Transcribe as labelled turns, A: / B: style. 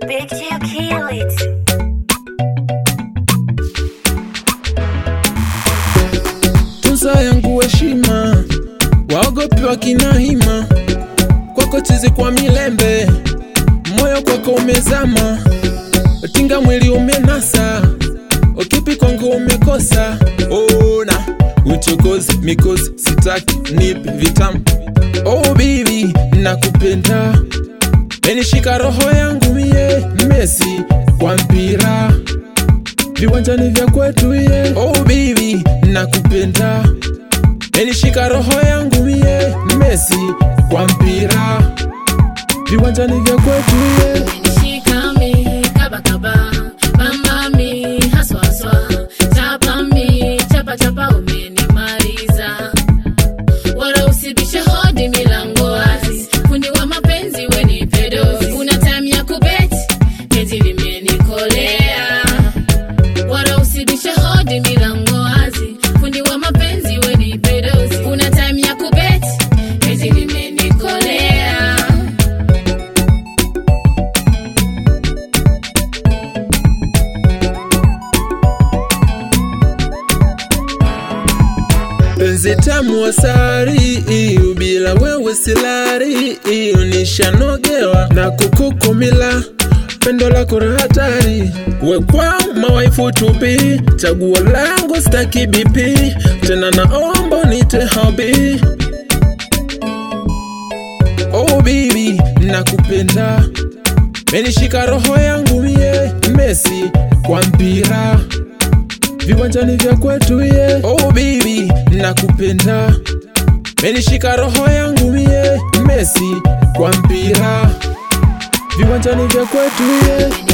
A: Big Chill kill it.
B: Tuza yangu heshima, waogopi wakina hima, kwako chizi kwa milembe, moyo kwako umezama, tinga mwili umenasa, ukipi kwangu umekosa. Ona uchokozi, mikosi, sitaki nipe vitamu. Oh baby, nakupenda, menishika roho yangu mie, Messi kwa mpira viwanjani vya kwetu ye oh baby nakupenda menishika roho yangu mie Messi kwa mpira viwanjani vya kwetu ye
C: Shikami, kaba kaba, mamami, haswa haswa, chapami, chapa chapa, umenimaliza. Wala usibishe hodi, milango wazi, fundi wa mapenzi, we ni pedozi. Kuna time ya kubeti, penzi limenikolea. Wala usibishe hodi, milango wazi, fundi wa mapenzi, we ni pedozi. Kuna time ya kubeti, penzi limenikolea.
B: penzi tamu asari iyo bila wewe silari iyo nishanogewa na kukukumila pendo lako la hatari wekwa mawaifu tupi chaguo langu staki bipi tena naomba nite habi oh baby nakupenda menishika roho yangu mie Messi kwa mpira viwanjani vya kwetu ye oh baby nakupenda menishika roho yangu mie Messi kwa mpira viwanjani vya kwetu ye